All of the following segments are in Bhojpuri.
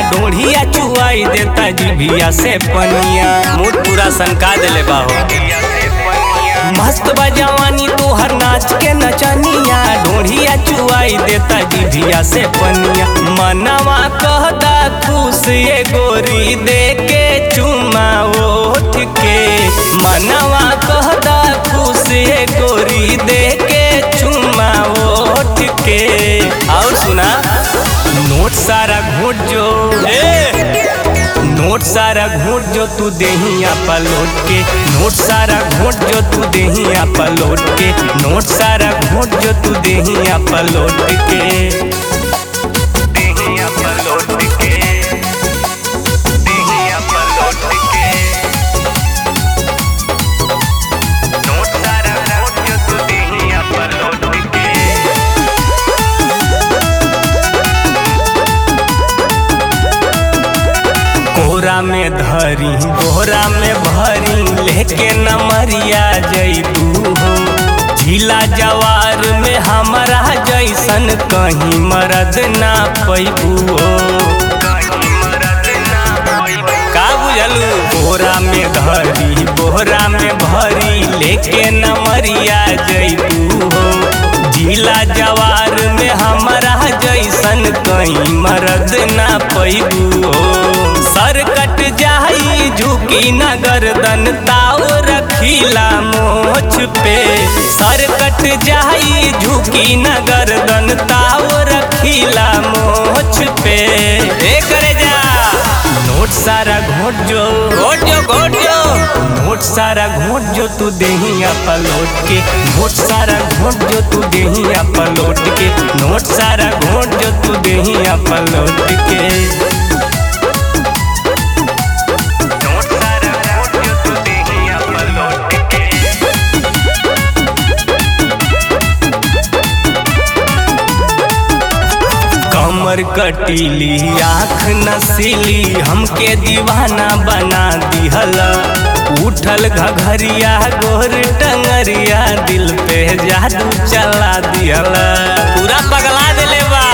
ढोढ़िया चुआई देता जिभिया से पनिया मूड पूरा सनका देले बाहो मस्त बा जवानी तोहर नाच के नचनिया ढोढ़िया चुआई देता जिभिया से पनिया मनवा कहदा खुश ये गोरी दे के चुमा ओठ के मनवा कहदा खुश ये गोरी दे के चुमा ओठ के और सुना नोट सारा घोट जो ए! नोट सारा घोट जो तू देहिया पलोट के नोट सारा घोट जो तू देहिया पलोट के नोट सारा घोट जो तू देहिया पलोट के देहिया पलोट के देहिया पलोट के नोट सारा घोट जो तू देहिया पलोट के कोरा में धरी बोरा में भरी लेके नमरिया जैतू हो झीला जवार में हमारा जैसन कहीं मरद ना पैबू हो का बुझलू बोरा में धरी बोरा में भरी लेके नमरिया जैतू हो झीला जवार में हमारा जैसन कहीं मरद ना पैबू हो सर कट जाई झुकी न गर्दन ताव रखीला मोछ पे सर कट जाई झुकी न गर्दन ताव रखीला मोछ पे ए करे जा नोट सारा घोट जो घोट जो घोट जो नोट सारा घोट जो तू देहिया पलोट के नोट सारा घोट जो तू देहिया पलोट के नोट सारा घोट जो तू देहिया पलोट के नोट सारा घोट जो तू देहिया पलोट के कमर कटीली आँख नसीली हमके दीवाना बना दिहला उठल घघरिया गोर टंगरिया दिल पे जादू चला दिहला पूरा पगला दिले बा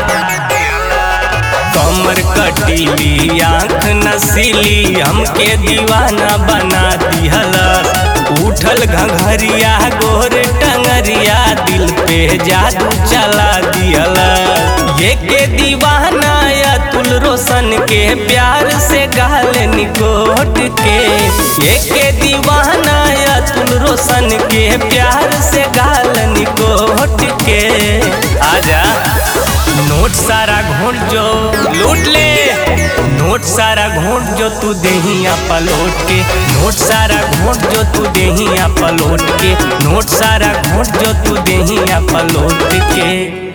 कमर कटीली आँख नसीली हमके दीवाना बना दिहला उठल घघरिया गोर टंगरिया दिल पे जादू चला दिहला ये के दीवाना अतुल रोशन के प्यार से गाल निकोट के ये के दीवाना अतुल रोशन के प्यार से गाल निकोट के आजा नोट सारा घोट जो लूट ले नोट सारा घोट जो तू देहिया पलोट के नोट सारा घोट जो तू देहिया पलोट के नोट सारा घोट जो तू देहिया पलोट के